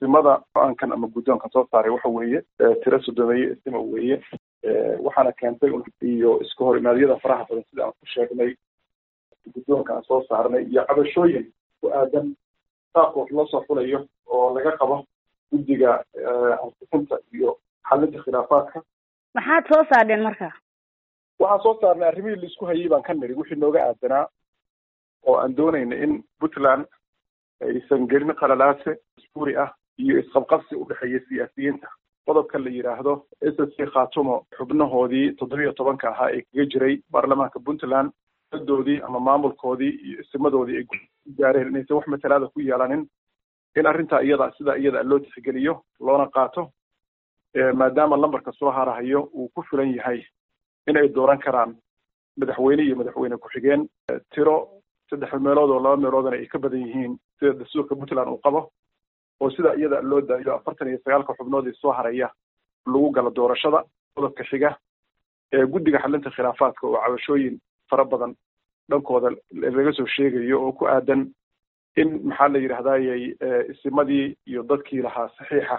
isimada go-aankan ama guddoonkan soo saaray waxa weeye tiro sodomeeye isima weeye waxaana keentay iyo iska hor imaadyada faraha badan sida aan ku sheegnay guddoonka aan soo saarnay iyo cabashooyin ku aadan qaabka wax loo soo xulayo oo laga qabo guddiga ansifinta iyo xalinta khilaafaadka maxaad soo saardheen marka waxaan soo saarnay arrimihii laisku hayay baan ka niri wixii nooga aadanaa oo aan doonayna in puntland aysan gelin qalalaase isbuuri ah iyo isqabqabsi u dhexeeya siyaasiyiinta qodobka la yidhaahdo s s c khatumo xubnahoodii toddobiyo tobanka ahaa ee kaga jiray baarlamaanka puntland doodii ama maamulkoodii iyo isimadoodii ay gaareen inaysan wax matalaada ku yeelanin in arrintaa iyada sidaa iyada loo tixgeliyo loona qaato maadaama lambarka soo harahayo uu ku filan yahay in ay dooran karaan madaxweyne iyo madaxweyne ku-xigeen tiro saddex meelood oo laba meeloodana ay ka badan yihiin sida dastuurka puntland uu qabo oo sida iyada loo daayo afartan iyo sagaalka xubnood ee soo haraya lagu galo doorashada qodobka xiga guddiga xalinta khilaafaadka oo cabashooyin fara badan dhankooda laga soo sheegayo oo ku aadan in maxaa la yidhahdayey isimadii iyo dadkii lahaa saxiixa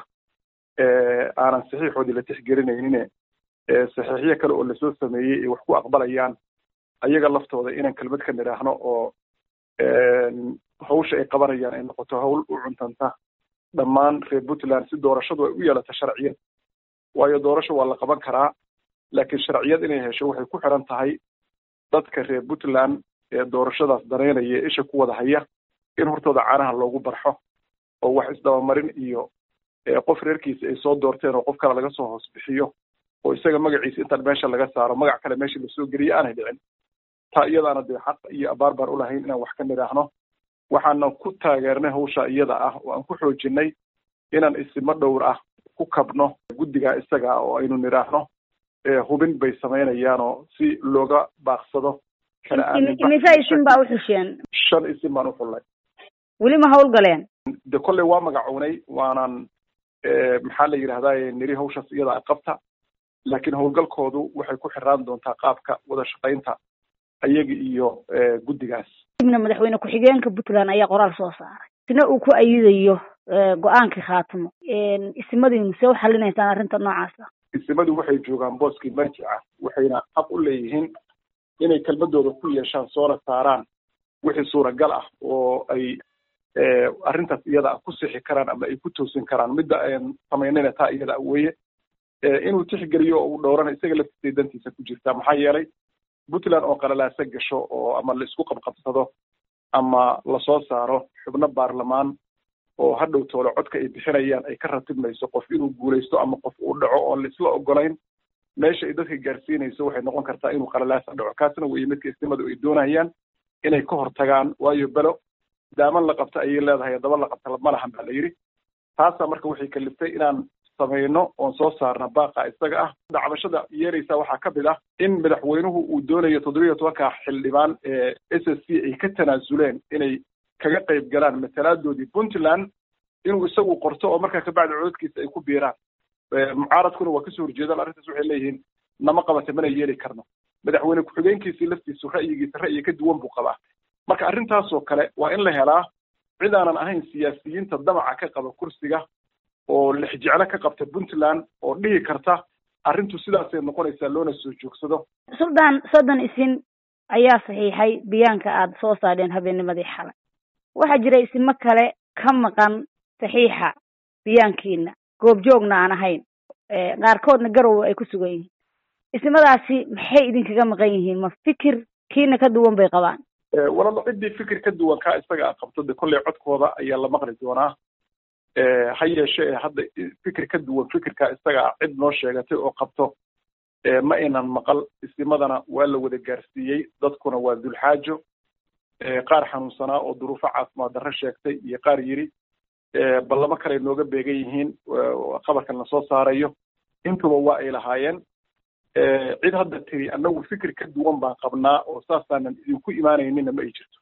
aanan saxiixoodii la tixgelinaynin saxiixyo kale oo lasoo sameeyey ay wax ku aqbalayaan ayaga laftooda inaan kelmad ka nidhaahno oo hawsha ay qabanayaan ay noqoto hawl u cuntanta dhammaan reer puntland si doorashadu ay u yeelato sharciyad waayo doorasho waa la qaban karaa laakiin sharciyad inay hesho waxay ku xiran tahay dadka reer puntland ee doorashadaas daneynaya ee isha ku wada haya in hortooda caanaha loogu barxo oo wax isdabamarin iyo qof reerkiisa ay soo doorteen oo qof kale laga soo hoos bixiyo oo isaga magaciisa intaan meesha laga saaro magac kale meesha lasoo geliyo aanay dhicin taa iyadaana dee xaq iyo abaar baan ulahayn inaan wax ka nidhaahno waxaana ku taageernay hawsha iyada ah oo aan ku xoojinay inaan isimo dhowr ah ku kabno guddiga isaga ah oo aynu nidhaahno hubin bay samaynayaanoo si looga baaqsado imise isin baa uxusheen shan isim baan uxullay weli ma hawlgaleen de kolley waa magacownay waanan maxaa la yidhahdaye niri hawshaas iyada qabta laakiin howlgalkoodu waxay ku xiraan doontaa qaabka wada shaqaynta ayaga iyo guddigaas ibna madaxweyne ku-xigeenka puntland ayaa qoraal soo saaray isna uu ku ayidayo go-aankii khaatimo isimadiinu see u xalinaysaan arrinta noocaasa isimadu waxay joogaan booskii marjica waxayna xaq u leeyihiin inay kelmadooda ku yeeshaan soona saaraan wixii suuragal ah oo ay arrintaas iyada ah ku sixi karaan ama ay ku toosin karaan midda aan samaynayna taa iyada weye inuu tixgeliyo oo uu dhowrana isaga laftiisa dantiisa ku jirtaa maxaa yeelay puntland oo qalalaasa gasho oo ama la isku qabqabsado ama lasoo saaro xubno baarlamaan oo hadhow toole codka ay bixinayaan ay ka ratibmayso qof inuu guulaysto ama qof uu dhaco oon la isla ogolayn meesha ay dadka gaarsiinayso waxay noqon kartaa inuu qalalaasa dhaco kaasna weye midka istimadu ay doonayaan inay ka hortagaan waayo belo daaman la qabta ayay leedahay daba la qabta ma lahan baa la yidhi taasaa marka waxay kaliftay inaan samayno oon soo saarna baaqa isaga ah dacbashada yeeraysa waxaa ka mid ah in madaxweynuhu uu doonayo toddobiyo tobanka xildhibaan ee s s c ay ka tanaasuleen inay kaga qayb galaan matalaadoodii puntland inuu isagu qorto oo markaa kabacdi cododkiisa ay ku biiraan mucaaradkuna waa kasoo horjeedaan arrintaas waxay leeyihiin nama qabata mana yeeli karno madaxweyne ku-xigeenkiisii laftiisu ra'yigiisa ra'yi ka duwan buu qabaa marka arrintaasoo kale waa in la helaa cid aanan ahayn siyaasiyiinta damaca ka qaba kursiga oo lexjeclo ka qabta puntland oo dhihi karta arrintu sidaasay noqonaysaa loona soo joogsado suldaan soddon isin ayaa saxiixay biyaanka aada soo saadheen habeennimadii xalay waxaa jira isimo kale ka maqan saxiixa biyaankiina goobjoogna aan ahayn qaarkoodna garowe ay ku sugan yihiin ismadaasi maxay idinkaga maqan yihiin ma fikir kiina ka duwan bay qabaan walalo ciddii fikir ka duwan kaa isaga a qabto de kolley codkooda ayaa la maqli doonaa ha yeeshee hadda fikir ka duwan fikirkaa isaga ah cid noo sheegatay oo qabto ma aynan maqal isimadana waa la wada gaarsiiyey dadkuna waa dulxaajo qaar xanuunsanaa oo duruufo caafimaad darro sheegtay iyo qaar yidhi ballamo kale nooga beegan yihiin qabarkan lasoo saarayo intuba waa ay lahaayeen cid hadda tiri annagu fikir ka duwan baan qabnaa oo saasaanan idinku imaanaynina ma ay jirto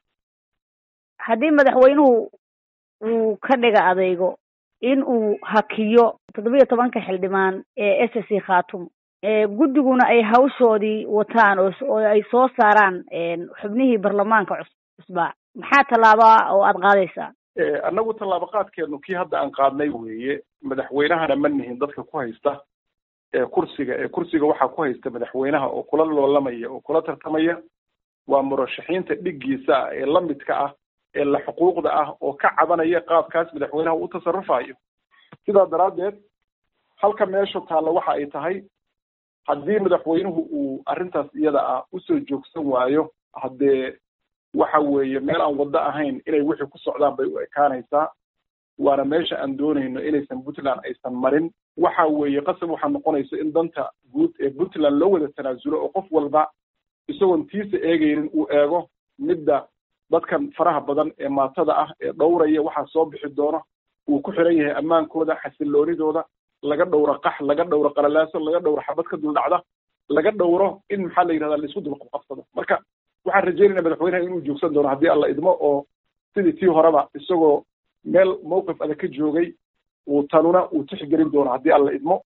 haddii madaxweynuhu uu ka dhiga adeygo in uu hakiyo toddobiyo tobanka xildhibaan ee s c khatum guddiguna ay hawshoodii wataan oo ay soo saaraan xubnihii baarlamaanka cusbaa maxaa tallaaba oo aada qaadaysaa annagu tallaabo qaadkeenu kii hadda aan qaadnay weeye madaxweynahana ma nihin dadka ku haysta kursiga ee kursiga waxaa ku haysta madaxweynaha oo kula loolamaya oo kula tartamaya waa murashaxiinta dhiggiisa ah ee lamidka ah ee la xuquuqda ah oo ka cabanaya qaabkaas madaxweynaha u tasarufayo sidaa daraaddeed halka meesha taalla waxa ay tahay haddii madaxweynuhu uu arrintaas iyada ah usoo joogsan waayo haddee waxa weeye meel aan waddo ahayn inay wixii ku socdaan bay u ekaanaysaa waana meesha aan doonayno inaysan puntland aysan marin waxa weeye qasab waxaa noqonaysa in danta guud ee puntland loo wada tanaasulo oo qof walba isagoon tiisa eegaynin uu eego midda dadkan faraha badan ee maatada ah ee dhowraya waxaa soo bixi doona uu ku xiran yahay ammaankooda xasiloonidooda laga dhowro qax laga dhowro qalalaaso laga dhowro xabad ka duldhacda laga dhowro in maxaa la yidhahdaa laisku dulqabqabsado marka waxaan rajeynayna madaxweynaha inuu joogsan doono haddii alla idmo oo sidii tii horeba isagoo meel mawqif adag ka joogay uu tanuna uu tixgelin doono haddii alla idmo